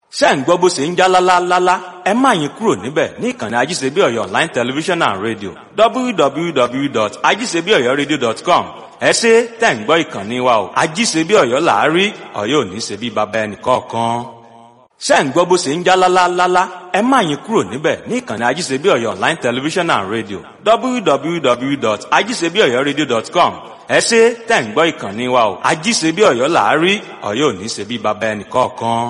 ṣé ń gbọ́ bó ṣe ń já lálálálá ẹ má yín kúrò níbẹ̀ ní ìkànnì ajíṣebí ọ̀yọ́ online television and radio www.ajíṣebíọ̀yọ́radio.com ẹ ṣe tẹ̀ ń gbọ́ ìkànnì wa o ajíṣebí ọ̀yọ́ làárí ọ̀yọ́ ò ní ṣe bí baba ẹnì kọ̀ọ̀kan ṣé ń gbọ́ bó ṣe ń já lálálálá ẹ má yín kúrò níbẹ̀ ní ìkànnì ajíṣebí ọ̀yọ́ online television and radio www.ajíṣebíọ̀yọ́radio.com ẹ ṣe tẹ̀ ń gbọ́ ìkànnì wa o ajíṣebí ọ̀yọ́ làárí ọ̀yọ́ ò ní ṣe bí baba ẹnì kọ̀ọ̀kan.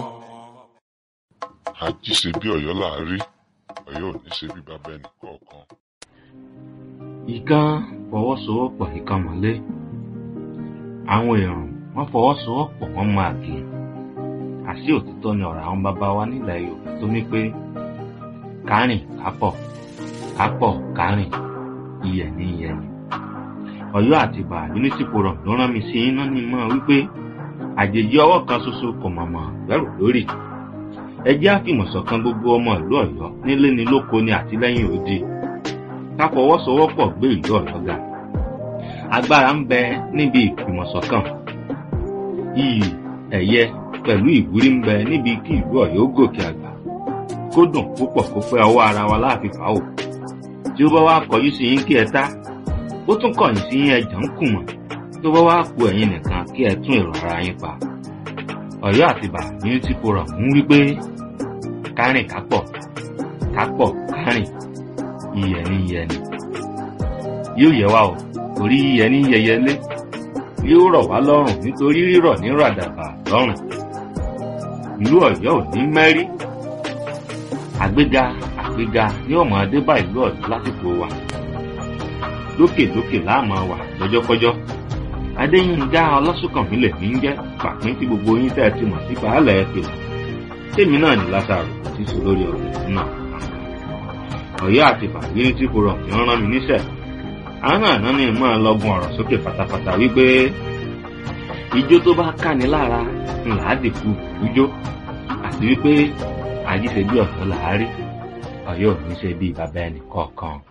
àjíṣe bí ọ̀yọ́ là á rí ọ̀yọ́ ò ní ṣe bí bàbá ẹnì kọ̀ọ̀kan. ìkan fọwọ́sowọ́pọ̀ ìkan mọ́lé àwọn èrò wọ́n fọwọ́sowọ́pọ̀ wọ́n máa gé àṣì òtítọ́ ni ọ̀rọ̀ àwọn bàbá wa nílẹ̀ yorùbá tó ní pé kárìn kápọ̀ kápọ̀ kárìn iyẹ̀ ní iyẹ̀ ni ọ̀yọ́ àti ìbà unity forum ló rán mi sí iná ní mọ́ wípé àjèjì ọwọ́ kan ṣoṣo kò mọ̀mọ́ bẹ̀rù lórí ẹ jẹ́ àfìmọ̀ṣọ̀kan gbogbo ọmọ ìlú ọ̀yọ́ nílé ni lóko ni àtìlẹ́yìn òde ká fọwọ́sowọ́pọ̀ gbé ìlú ọ̀yọ́ ga agbára ń bẹ níbi ìfìmọ̀ṣọ̀kan iyì ẹ̀yẹ pẹ̀lú ìwúrí ń bẹ níbi kí ìlú ọ̀yọ́ gòkè àgbà kó dùn púpọ̀ kó pẹ́ ọwọ́ ara wa láàfin fà ó tí ó bá wá kọjú sí yín kí ẹ tá ó tún kọ̀yìn sí yín ẹ̀jọ̀ ń kùmọ̀ tó bá wá ku ẹ̀yin nìkan kí ẹ tún èrò ara yín pa ọ̀yọ́ àtibá unity forum ń wí pé kárìn kápọ̀ kápọ̀ kárìn iyẹ̀ ní iyẹ̀ ni yóò yẹ wá o torí iyẹ̀ ní yẹyẹlé yóò rọ̀ wá lọ́rùn nítorí rírọ̀ ní ràdàbà lọ́rùn ìlú ọ̀yọ́ ò ní mẹ́rí àgbéga àgbéga ní ọmọ adébá ìlú ọ̀yọ́ lásìkò wa lókèlókè láàmú wà lọ́jọ́kọ́jọ́ adéyínká ọlọ́sùnkànmí lè ní jẹ́ pàpín tí gbogbo yín tẹ́ ẹ ti mọ̀ sí baálẹ̀ ẹ pè tèmi náà ní lásàrò tí sọ lórí ọ̀rọ̀ náà ọ̀yọ́ àti bàbíyín tí kò rọ̀ kí wọ́n rán mi níṣẹ́ àwọn àná ni mọ́ ẹ lọ́gùn ọ̀rọ̀ sókè pátápátá wípé ijó tó bá káni lára ńlá dìkú ijó àti wípé àjíṣe bí ọ̀tọ̀ làárí ọ̀yọ́ ò ní ṣe bí bàbá ẹnì kọ̀ọ̀kan.